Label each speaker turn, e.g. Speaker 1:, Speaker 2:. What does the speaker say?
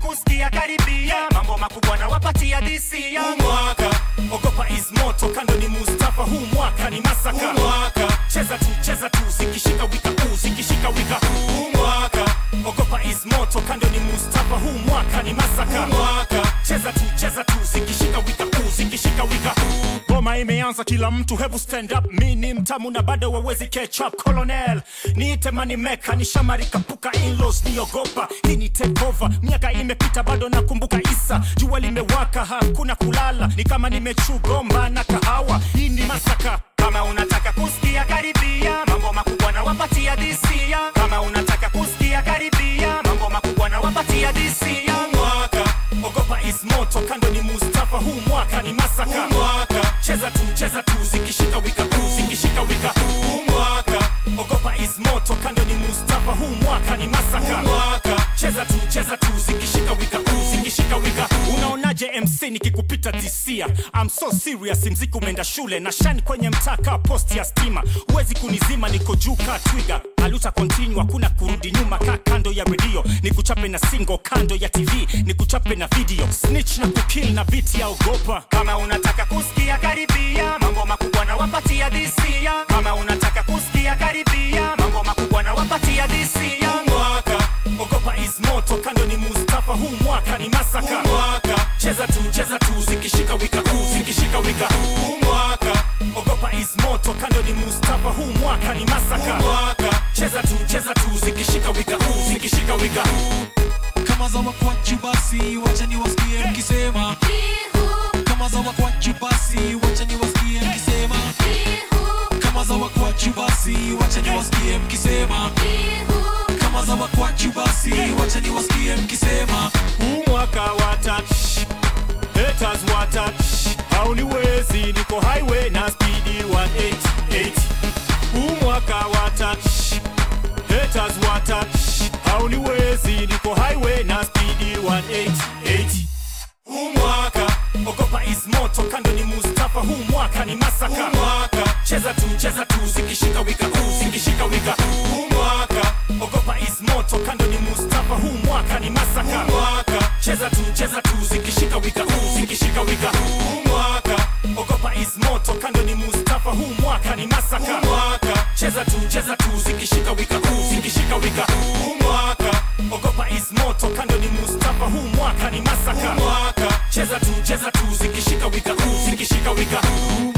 Speaker 1: kusikia karibia mambo makubwa na wapatia disia mwaka ogopa is moto kando ni mustafa huu mwaka ni masaka mwaka cheza tu cheza tu zikishika wika u zikishika wika huu mwaka ogopa is moto kando ni mustafa huu mwaka ni masaka mwaka cheza tu cheza tu zikishika wika u zikishika wika Ngoma imeanza kila mtu hebu stand up mi ni mtamu na bado wawezi catch up colonel niite mani meka ni shamari kapuka inlos niogopa hii ni take over miaka imepita bado nakumbuka isa jua limewaka hakuna kulala ni kama nimechugomba na kahawa hii ni masaka kama unataka kusikia karibia mambo makubwa na wapatia disia kama unataka kusikia karibia mambo makubwa na wapatia disia mwaka ogopa is moto kando ni mustafa huu mwaka ni masaka mwaka cheza tu cheza tu zikishika wika u zikishika wika huu mwaka ogopa is moto kando ni mustafa huu mwaka ni masaka mwaka cheza tu cheza tu zikishika wika u zikishika wika unaonaje mc nikikupita tisia I'm so serious mziki umeenda shule na shani kwenye mtaka post ya stima huwezi kunizima niko juu ka twiga aluta continue hakuna kurudi nyuma ka kando ya redio nikuchape na single kando ya tv nikuchape na video snitch na kukill na beat ya ogopa kama unataka kusikia karibia mambo makubwa na wapatia disia kama unataka kusikia karibia mambo makubwa na wapatia disia mwaka ogopa is moto kando ni mustafa huu mwaka ni masaka mwaka cheza tu cheza tu zikishika wika u zikishika wika huu mwaka ogopa is moto kando ni mustafa huu mwaka ni masaka mwaka cheza tu cheza tu zikishika wika u zikishika wika
Speaker 2: kama za wakwachu basi wacha niwasikie mkisema kama za wakwachu basi wacha niwasikie mkisema kama za wakwachu basi wacha niwasikie mkisema kama za wakwachu basi wacha niwasikie mkisema
Speaker 1: huu mwaka wata haters wata hauniwezi niko highway na speedi 188 huu mwaka wata haters wata hauniwezi niko highway na speedi 188 huu mwaka ogopa is moto kando ni mustafa huu mwaka ni masaka mwaka cheza tu cheza tu zikishika wika u zikishika wika huu mwaka ogopa is moto kando ni mustafa huu mwaka ni masaka mwaka cheza tu cheza tu zikishika wika u zikishika wika huu mwaka ogopa is moto kando ni mustafa huu mwaka ni masaka mwaka cheza tu cheza tu zikishika wika u zikishika wika huu mwaka ogopa is moto kando ni mustafa huu mwaka ni masaka mwaka cheza tu cheza tu zikishika wika u zikishika wika huu